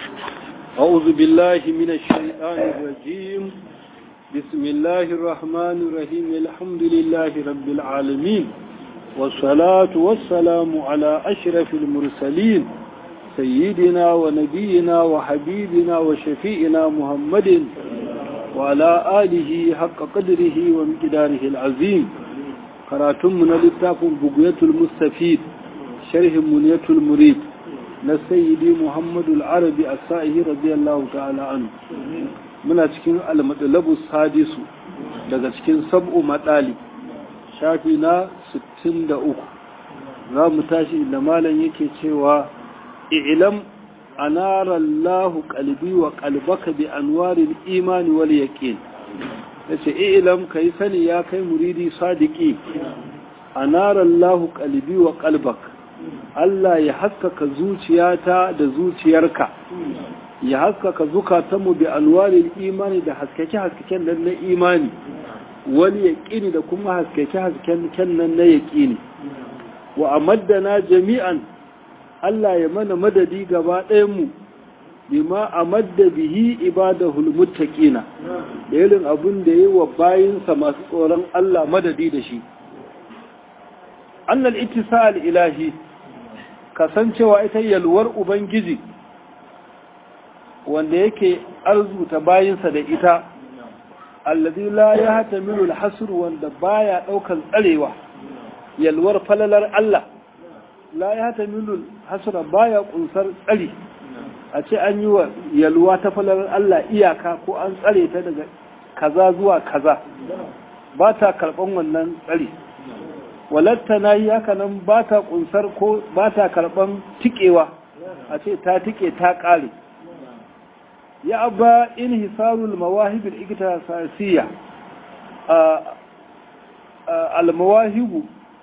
أعوذ بالله من الشيطان الرجيم بسم الله الرحمن الرحيم الحمد لله رب العالمين والصلاة والسلام على أشرف المرسلين سيدنا ونبينا وحبيبنا وشفيئنا محمد وعلى آله حق قدره ومقداره العظيم قراتم من لتاف بقية المستفيد شرح منية المريد لسيدي محمد العربي السائه رضي الله تعالى عنه muna cikin almadalabu sadisu daga cikin sab'u matsali shafi na 63 za mu tashi inda malam yake cewa i'lam anara Allah qalbi wa qalbaka bi anwaril imani wal yaqin yace i'lam kai sani ya kai muridi sadiki anara Allah qalbi wa qalbaka Allah ya haskaka zuciyata da zuciyarka ya haskaka zukatanmu bi alwarin imani da haskake-haskaken nan na imani wani yaƙini da kuma haskake-haskaken nan na yaƙini wa amaddana jami'an Allah ya mana madadi gaba ɗayanmu bima amadda bihi ibadahul muttaqina da irin abin da yi wa bayinsa masu tsoron Allah madadi da shi annal ittisal ilahi kasancewa ita yalwar ubangiji wanda yake arzuta bayinsa da ita allazi la ya hatamilu alhasr wanda baya daukan tsarewa yalwar falalar Allah la ya hatamilu alhasr baya kunsar tsari a ce an yi wa yalwa ta falalar Allah iyaka ko an tsare ta daga kaza zuwa kaza ba ta karban wannan tsari walatta na yi haka nan ba ta kunsar ko ba ta karban tikewa a ce ta tike ta kare ya abba in hisarul mawahibul iktisasiyya al mawahibu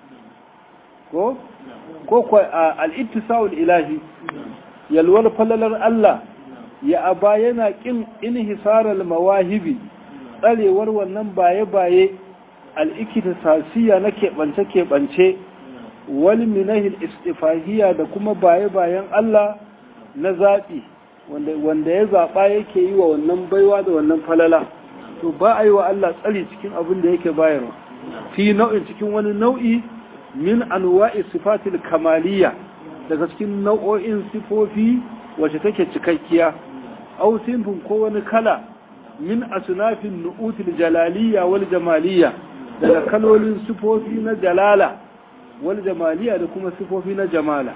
ko ko ko al ittisaul ilahi yalwal falalar Allah ya aba yana kin in hisarul mawahibi tsarewar wannan baye baye al iktisasiyya na keɓance keɓance wal minahil istifahiyya da kuma baye bayan Allah na zaɓi wanda ya zaɓa yake yi wa wannan baiwa da wannan falala to ba a yi wa Allah tsari cikin abin da yake bayarwa fi nau'in cikin wani nau'i min anwa'i sifatil kamaliya daga cikin nau'o'in sifofi wacce take cikakkiya aw sinfin ko wani kala min asnafin nu'util jalaliya wal jamaliya daga kalolin sifofi na jalala wal jamaliya da kuma sifofi na jamala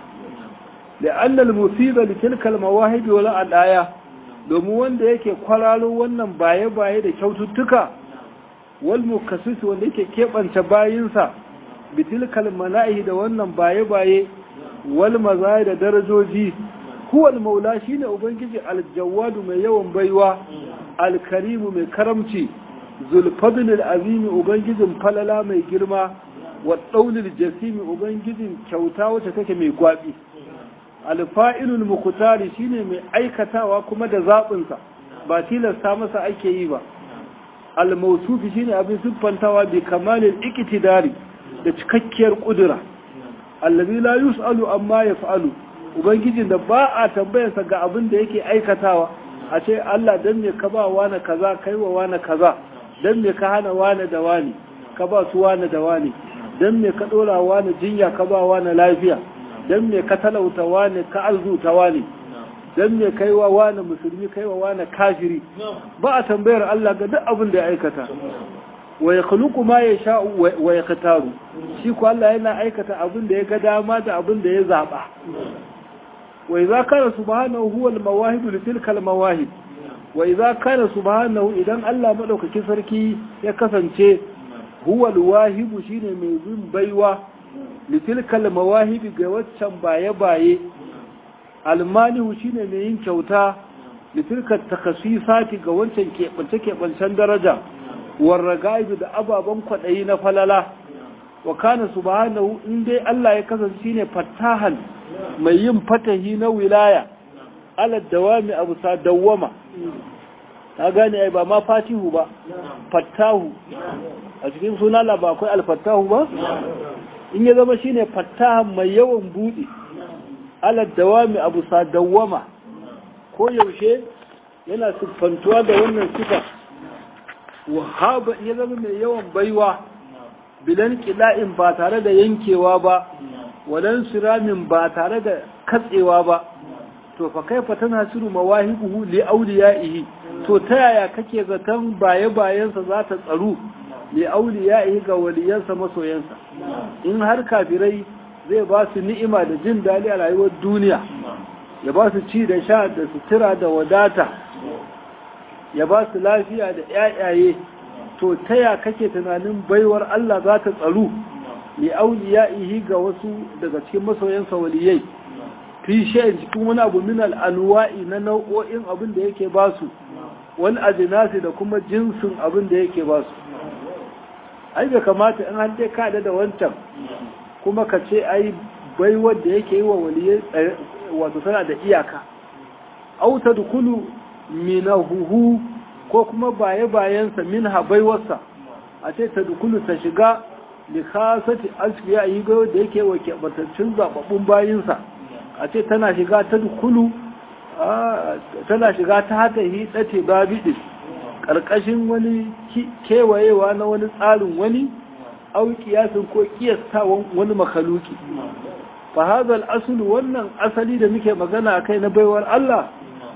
لأن المصيبة لتلك المواهب ولا الآية domin wanda yake kwararo wannan baye-baye da kyaututtuka wal mukassis wanda yake keɓanta bayinsa bitilkal mana'i da wannan baye-baye wal mazaya da darajoji huwal maula shine ubangiji aljawadu mai yawan baiwa alkarimu mai karamci zulfadlil azimi ubangijin falala mai girma wa daulil jasimi ubangijin kyauta wacce take mai gwabi alfa'ilul mukutari shine mai aikatawa kuma da zaɓinsa ba tilasta masa ake yi ba almausufi shine abin siffantawa bi kamalin ikitidari da cikakkiyar ƙudura allazi la yus'alu amma yaf'alu ubangijin da ba a tambayarsa ga abin da yake aikatawa a ce Allah dan me ka ba wani kaza kai wa wani kaza dan me ka hana wani da wani ka ba su wani da wani dan me ka dora wani jinya ka ba wani lafiya don me ka talauta wani ka arzuta wani don me kai wa wani musulmi kai wa wani kafiri ba a tambayar Allah ga duk abin da ya aikata wa ya khuluqu ma yasha wa yaktaru shi ko Allah yana aikata abin da ya ga dama da abin da ya zaba wa idza kana subhanahu huwa al-mawahib li tilka al-mawahib wa idza kana subhanahu idan Allah madaukakin sarki ya kasance huwa al-wahib shine mai bin baiwa litilkal mawahibi ga waccan baye-baye almanihu shine mai yin kyauta litilkal takasisati ga wancan keɓance-keɓancen daraja warragaibi da ababen kwaɗayi na falala wa kana subhanahu in dai Allah ya kasance shine fattahan mai yin fatahi na wilaya ala dawami abu sa dawwama ta gane ai ba ma fatihu ba fattahu a cikin suna ba akwai alfattahu ba in ya zama shine fattahan mai yawan buɗe ala dawami abu sa dawwama ko yaushe yana siffantuwa da wannan sifa wahaba ya zama mai yawan baiwa bilan kila'in ba tare da yankewa ba wadan siramin ba tare da katsewa ba to fa kaifa tanasiru mawahibuhu li awliyaihi to ta yaya kake zaton baye bayansa za ta tsaru li awliyaihi ga waliyansa masoyansa in har kafirai zai ba su ni'ima da jin dali a rayuwar duniya ya ba su ci da sha da sutura da wadata ya ba su lafiya da ƴaƴaye to ta ya kake tunanin baiwar Allah za ta tsaru li awliyaihi ga wasu daga cikin masoyansa waliyai fi shayin cikin wani abu min al'anwa'i na nau'o'in abin da yake ba su wani ajinasi da kuma jinsin abin da yake ba su ai bai kamata in an dai kada da wancan kuma ka ce ai bai wanda yake yi wa waliyai wato tana da iyaka auta dukulu minahuhu ko kuma baye bayansa min habaiwarsa a ce ta dukulu ta shiga likasati asfiya yi gayo da yake wa keɓantaccen zaɓaɓɓun bayinsa a ce tana shiga ta dukulu tana shiga ta haka hitsate babiɗin ƙarƙashin wani kewayewa na wani tsarin wani au kiyasin ko kiyastawan wani makaluki fa hazal asulu wannan asali da muke magana a kai na baiwar Allah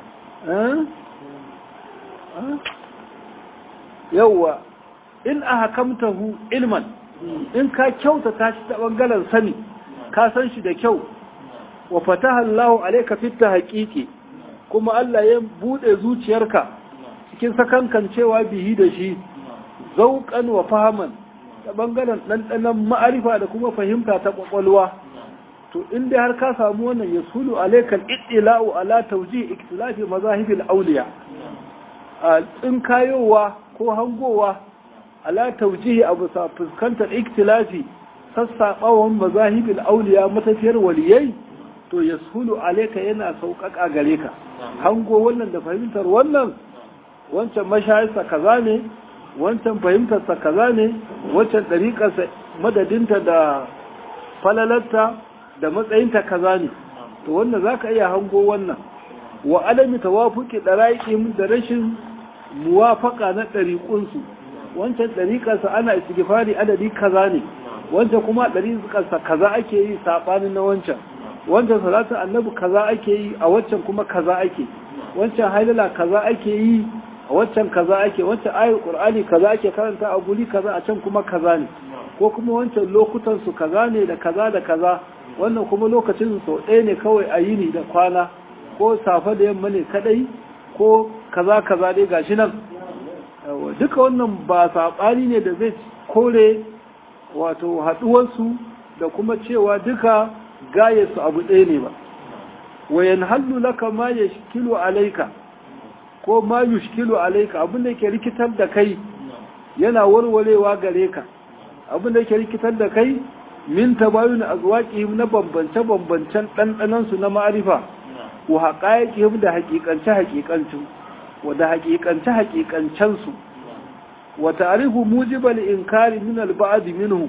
yauwa in a hakamtahu ilman in ka kyautata shi ta ɓangaren sani ka san shi da kyau wa fataha Allahu alayka fit tahqiqi kuma Allah ya bude zuciyarka cikin sakankan cewa bihi da shi zauqan wa fahaman ta bangaren dandanan ma'arifa da kuma fahimta ta kwakwalwa to inda har ka samu wannan yasulu alayka al-ittila'u ala tawjih ikhtilafi mazahibil awliya in kayowa ko hangowa ala tawjih abu sa fuskantar ikhtilafi sassaɓawan mazahibil auliya matafiyar waliyai to ya sulu aleka yana sauƙaƙa gare ka hango wannan da fahimtar wannan wancan mashayarsa kaza ne wancan fahimtarsa kaza ne wancan ɗariƙarsa madadinta da falalarta da matsayinta kaza ne to wannan za ka iya hango wannan wa alami tawafuki ɗara'iƙin da rashin muwafaƙa na ɗariƙunsu wancan ɗariƙarsa ana istighfari adadi kaza ne wancan kuma ɗariƙarsa kaza ake yi saɓanin na wancan wancan salatin annabi kaza ake yi a waccan kuma kaza ake wancan hailala kaza ake yi a waccan kaza ake wancan ayar qur'ani kaza ake karanta a guri kaza a can kuma kaza ne ko kuma wancan lokutan su kaza ne da kaza da kaza wannan kuma lokacin sau ɗaya ne kawai a yini da kwana ko safe da yamma ne kadai ko kaza kaza dai gashi nan duka wannan ba saɓani ne da zai kore wato haɗuwarsu da kuma cewa duka gayarsu abu ɗaya ne ba wayan hallu laka ma ya shikilu alaika ko ma yushkilu alaika abin da ke rikitar da kai yana warwarewa gare ka abin da ke rikitar da kai min tabayun azwaqihim na bambance-bambancen ɗanɗanansu na ma'arifa wa haƙaƙihim da haƙiƙance-haƙiƙancin wa da haƙiƙance-haƙiƙancensu wa ta'rifu mujibal inkari min al-ba'd minhu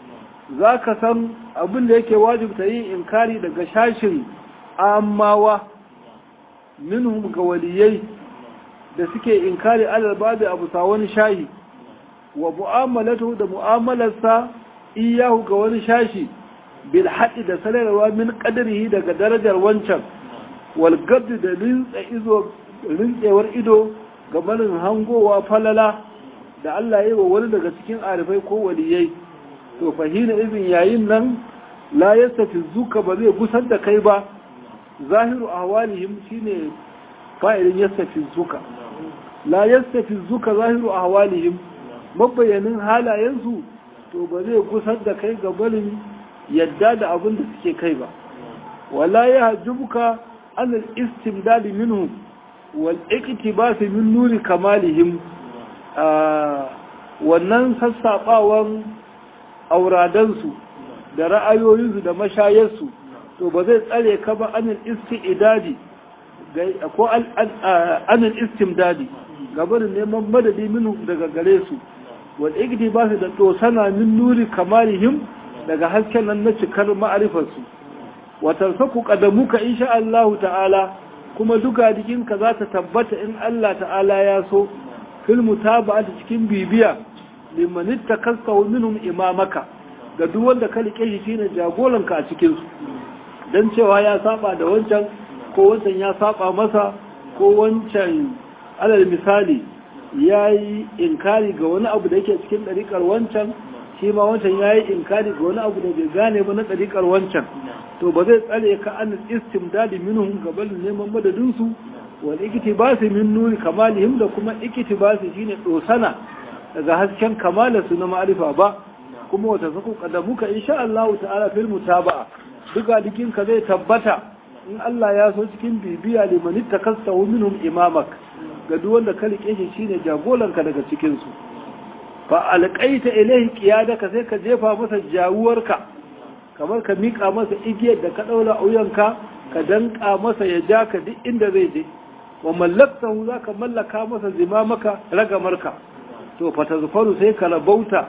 zaka san abin da yake wajibta yin inkari daga shashin ammawa minhum ga waliyai da suke inkari alal ba'd abu sa wani shahi wa mu'amalatu da mu'amalarsa iyahu ga wani shashi bil haɗi da sanarwa min qadrihi daga darajar wancan wal gadd da rinsa izo rintsewar ido ga barin hangowa falala da Allah ya yi wa wani daga cikin arifai ko waliyai to fahina izin yayin nan la yastafi zuka ba zai gusar da kai ba zahiru ahwalihim shine fa'ilin yastafi zuka la yastafi zuka zahiru ahwalihim mabayanin halayensu to ba zai gusar da kai ga barin yadda da abin da suke kai ba wala ya hajjubuka an al-istimdad minhum wal iktibas min nuri kamalihim wannan sassaɓawan auradansu da ra'ayoyinsu da mashayarsu to ba zai tsare ka ba anil isti'idadi ko anil istimdadi gabanin neman madadi minu daga gare su wal igdi ba su da tosana min nuri kamalihim daga hasken nan na cikar ma'arifarsu wa tarsaku qadamuka insha Allah ta'ala kuma duka jikinka za ta tabbata in Allah ta'ala ya so fil mutaba'ati cikin bibiya liman ittakasta minhum imamaka ga duk wanda ka rike shi shine jagoranka a cikin su dan cewa ya saba da wancan ko wancan ya saba masa ko wancan alal misali yayi inkari ga wani abu da yake cikin dariƙar wancan shi ma wancan yayi inkari ga wani abu da bai gane ba na dariƙar wancan to ba zai tsare ka an istimdadi minhum gaban neman madadin su wal iktibasi min nuri kamalihim da kuma iktibasi shine dosana daga hasken kamala su na ma'arifa ba kuma wata zaku kadamuka insha Allah ta'ala fil mutaba'a duka dikin ka zai tabbata in Allah ya so cikin bibiya liman takassahu minhum imamak ga duk wanda ka rike shi shine jagoranka daga cikin su fa alqaita ilayhi qiyadaka sai ka jefa masa jawuwarka kamar ka mika masa igiyar da ka daura auyanka ka danka masa ya ja ka duk inda zai je wa mallaktahu zaka mallaka masa zimamaka ragamarka to fatazfaru sai ka rabauta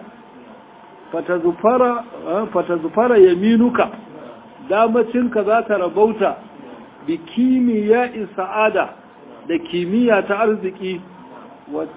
fatazfara fatazfara yaminuka damacinka za ta rabauta bi kimiyya sa'ada da kimiyya ta arziki wa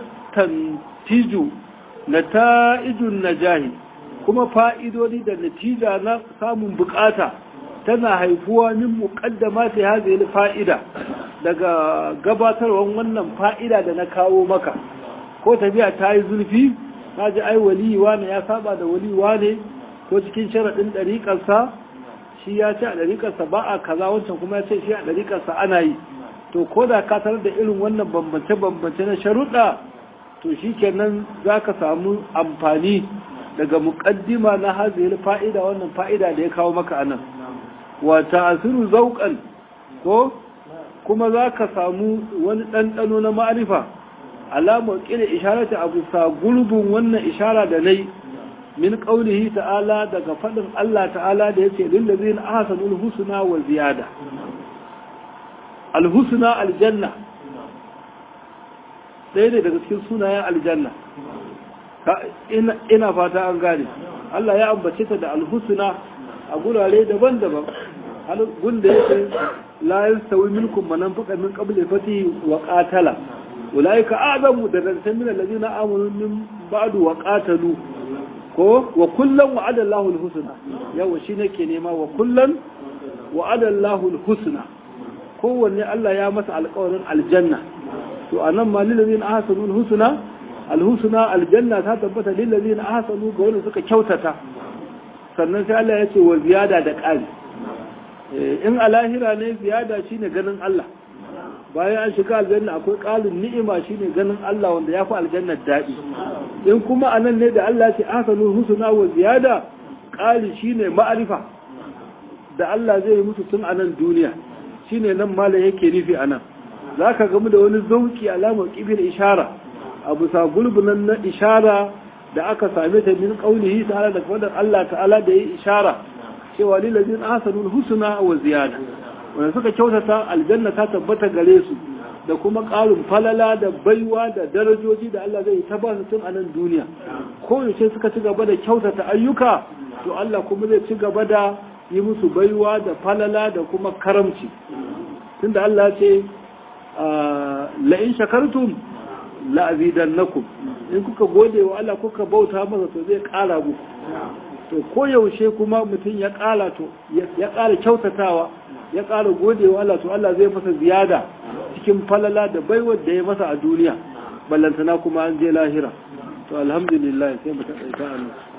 tastantiju nata'ijun najahi kuma fa'idodi da natija na samun bukata tana haifuwa min muqaddama ta hadhihi fa'ida daga gabatarwan wannan fa'ida da na kawo maka ko tafiya ta yi zulfi ta ji ai waliwa ne ya saba da waliwa ne ko cikin sharaɗin ɗariƙarsa shi ya ce a ɗariƙarsa ba a kaza wancan kuma ya ce shi a ɗariƙarsa ana yi to ko da ka tarar da irin wannan bambance-bambance na sharuɗa to shi kenan za ka samu amfani daga muƙaddima na hazihil fa'ida wannan fa'ida da ya kawo maka anan wata asiru zauƙan ko kuma za ka samu wani ɗanɗano na ma'arifa alamar ƙila isharata abu sa gurbin wannan ishara da nai min ƙaunihi ta'ala daga faɗin Allah ta'ala da ya ce lillazi na ahasanul husna wa ziyada alhusna aljanna ɗaya ne daga cikin sunayen aljanna ina fata an gane Allah ya ambace ta da alhusna a gurare daban-daban gunda yake la yastawi minkum man anfaqa min qabli fatihi wa qatala ulaika a'zamu darajatan min alladhina amanu min ba'du wa qatalu ko wa kullan wa'ada Allahu al-husna yawa shi nake nema wa kullan wa'ada Allahu al-husna kowanne Allah ya masa alƙawarin aljanna to anan ma lil ladina ahsanu al-husna al-husna aljanna ta tabbata lil ladina ahsanu ga wanda suka kyautata sannan sai Allah ya ce wa ziyada da ƙari in a lahira ne ziyada shine ganin Allah bayan an shiga aljanna akwai ƙarin ni'ima shine ganin Allah wanda ya fi aljannar daɗi in kuma a nan ne da Allah ce ahsanul husna wa ziyada ƙari shine ma'arifa da Allah zai yi musu tun a nan duniya shine nan malam yake nufi a nan za ka gamu da wani zauki alamar ƙibin ishara a bisa gulbunan na ishara da aka same ta min ƙaunihi ta'ala da fadar Allah ta'ala da ya yi ishara cewa lilazin ahsanul husna wa ziyada wanda suka kyautata aljanna ta tabbata gare su da kuma ƙarin falala da baiwa da darajoji da Allah zai ta ba su tun a nan duniya ko yaushe suka ci gaba da kyautata ayyuka to Allah kuma zai ci gaba da yi musu baiwa da falala da kuma karamci tunda Allah ce la in shakartum la azidannakum in kuka gode wa Allah kuka bauta masa to zai ƙara muku to koyaushe kuma mutum ya ƙara to ya ƙara kyautatawa ya ƙara gode wa Allah to Allah zai masa ziyada cikin falala da baiwar da ya masa a duniya ballantana kuma an je lahira to alhamdulillah sai mu taƙaita a nan